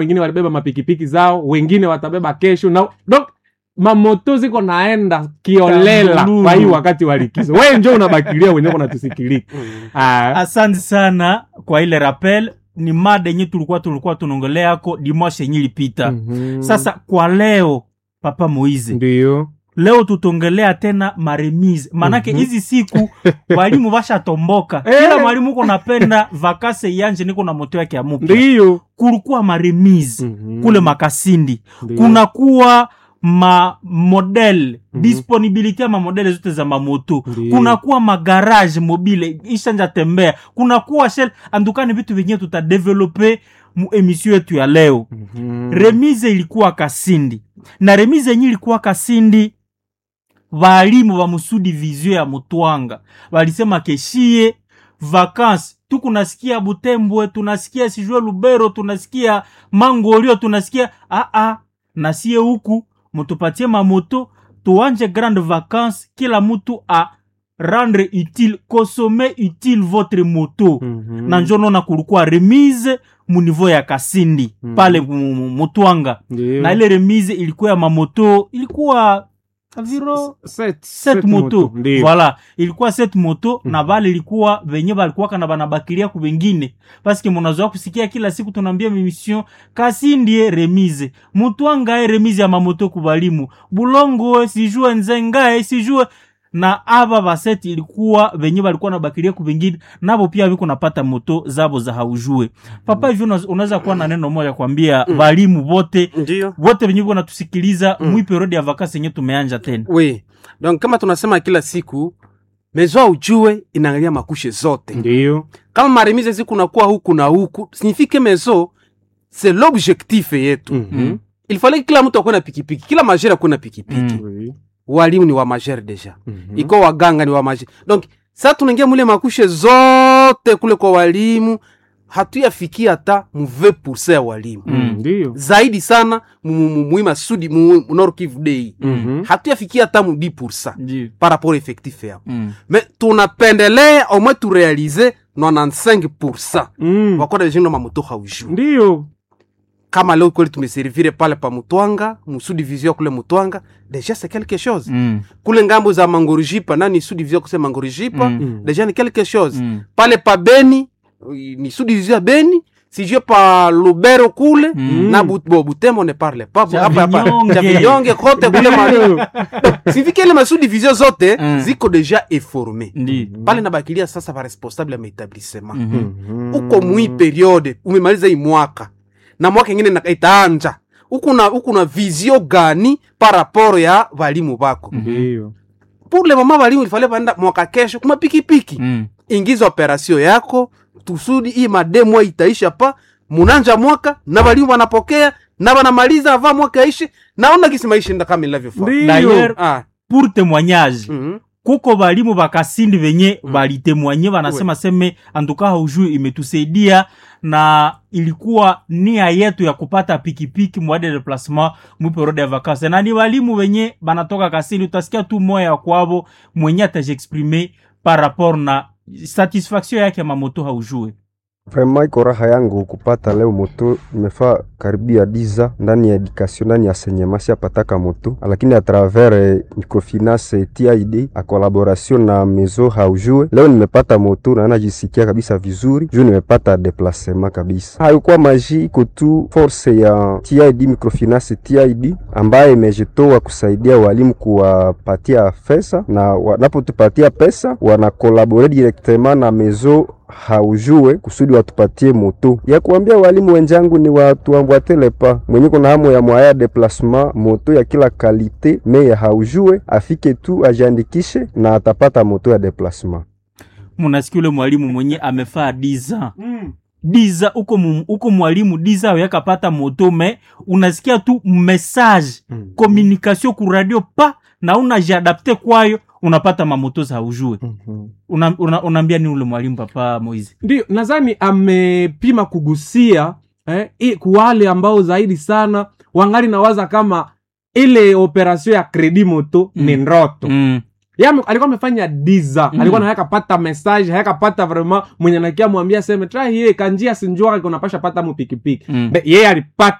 wengine walibeba mapikipiki zao wengine watabeba kesho na donc mamoto ziko naenda kiolela Kambululu. kwa hii wakati wa likizo we njo unabakilia wenyewe unatusikilika Ah, asante sana kwa ile rappel ni mada yenye tulikuwa tulikuwa tunaongelea dimashe yenye ilipita mhm. sasa kwa leo papa moize ndio leo tutongelea tena maremise manake Mhm. hizi siku walimu bashatomboka Eh. kila mwalimu uko napenda vakase yanje niko na moto yake ya mupya ndio kulikuwa maremise Mhm. kule makasindi Ndio. kunakuwa ma model Mhm. disponibility ya mamodele zote za mamoto Ndio. kunakuwa magarage mobile ishanja tembea kunakuwa shell andukani vitu vyenyewe tutadevelope mu emission yetu ya leo Mhm. remise ilikuwa kasindi na remise yenye ilikuwa kasindi valimu va musudi vizio ya mutwanga walisema keshie vakansi tukunasikia butembwe tunasikia sijue lubero tunasikia mangolio tunasikia aa nasie huku mutupatie mamoto tuanje grande vacance kila mutu a rendre utile consommer utile votre moto Mhm. na njo nona kulikuwa remise mu niveau ya kasindi Mhm. pale mu- mu- mutwanga Ndio. na ile remise ilikuwa ya mamoto ilikuwa aviro Set- set set moto ndio. voilà ilikuwa set moto Mhm. na vale ilikuwa venye balikuwaka na banabakilia ku vengine paske munazoa kusikia kila siku tunaambia mimission kasindie remise mutwangae remise ya mamoto ku balimu bulongo sijue nzengae sijue na ava vaseti ilikuwa venye balikuwa nabakilia ku vengine navo pia viko napata moto zabo za haujue papa hivyo unaz- unaweza kuwa na neno moja kwambia Mm. balimu vote ndio vote venye viko natusikiliza Mm. mwi periode ya vakasi yenye tumeanja tena oui donc kama tunasema kila siku mezo ujue inaangalia makushe zote ndio kama maremize zikunakuwa huku na huku signifike mezo c'est l'objectif yetu Mhm. il fallait kila mtu akuwe na pikipiki kila majere akuwe na pikipiki Mm. Oui. walimu ni wa majere deja Mhm. iko waganga ni wa majere donc sa tunaingia mule makushe zote kule kwa walimu hatuyafikia hata mu 20% ya walimu Mm. ndio zaidi sana muima sudi mu mu Nord Kivu Day Mhm. hatuyafikia hata mu 10% Ndio. par rapport effectif yao Mm. mais tunapendelea au moins turealize 95% Mm. wakoda vijinga mamoto haujuu ndio kama leo kweli tumeservire pale pa mutwanga musudivizio kule mutwanga deja c'est quelque chose Mm. kule ngambo za mangorijipa nani sudivizio kuse mangorijipa Mm. Mm. deja ni quelque chose Mm. pale pa beni i- ni sudivizio ya beni sijue pa lubero kule Mm. na but, bo, butembo ne parle pas Cha hapa hapa Vinyonge. cha vinyonge kote kule mali Ndio. sivike ile masudivizio zote Mm. ziko deja eforme Ndio. pale nabakilia sasa ba responsable ya maetablissement Mhm. Mhm. uko mwi periode umemaliza hii mwaka na mwaka ingine na- itaanja uko na uko na vizio gani par rapport ya walimu bako ndio pour le moment walimu ilifale baenda mwaka kesho kuma pikipiki Mm. ingiza operasio yako tusudi hii mademo itaisha pa munanja mwaka na walimu wanapokea na wanamaliza ava mwaka ishi naona kisi maisha enda kama inavyofaa Ndio. D'ailleurs, ah pour témoignage mhm kuko balimu bakasindi venye balitemwanye banasema seme antuka haujui imetusaidia na ilikuwa nia yetu ya kupata pikipiki mwade deplacement mwiperode ya vakanse na ni walimu wenye banatoka kasindi utasikia tu moya ya kwavo mwenye atajiexprime par rapport na satisfaction yake mamoto haujue Vraiment iko raha yangu kupata leo moto. Nimefaa karibia diza ndani ya education, ndani ya enseignement siapataka moto, lakini a travers eh, microfinance TID a collaboration na mezo haujue, leo nimepata moto na najisikia kabisa vizuri juu nimepata deplacement kabisa. Haikuwa maji, iko tu force ya TID microfinance TID ambaye imejitoa kusaidia walimu kuwapatia pesa, na wanapotupatia pesa wanakolabore directement na mezo haujue kusudi watupatie moto ya kuambia walimu wenzangu ni watuambwatele pa mwenye kuna hamu ya mwaya deplasement moto ya kila kalite me ya haujue afike tu ajiandikishe na atapata moto ya deplasement. munasikia ule mwalimu mwenye amefaa diza diza uko, mu- uko mwalimu diza yakapata moto me unasikia tu message Mm. communication ku radio pa na unajiadapte kwayo unapata mamoto za ujue Mhm. una, una, unaambia ni ule mwalimu papa moizi ndio nadhani amepima kugusia eh, i- kuwale ambao zaidi sana wangali nawaza kama ile operasio ya kredi moto Mm. ni ndoto mm. Yeye ame- alikuwa amefanya diza Mhm. alikuwa na hayakapata message hayakapata vraiment mwenye nakia mwambia seme tra hiye kanjia sinjua kunapasha pata mu pikipiki Mm. Be- yeye alipata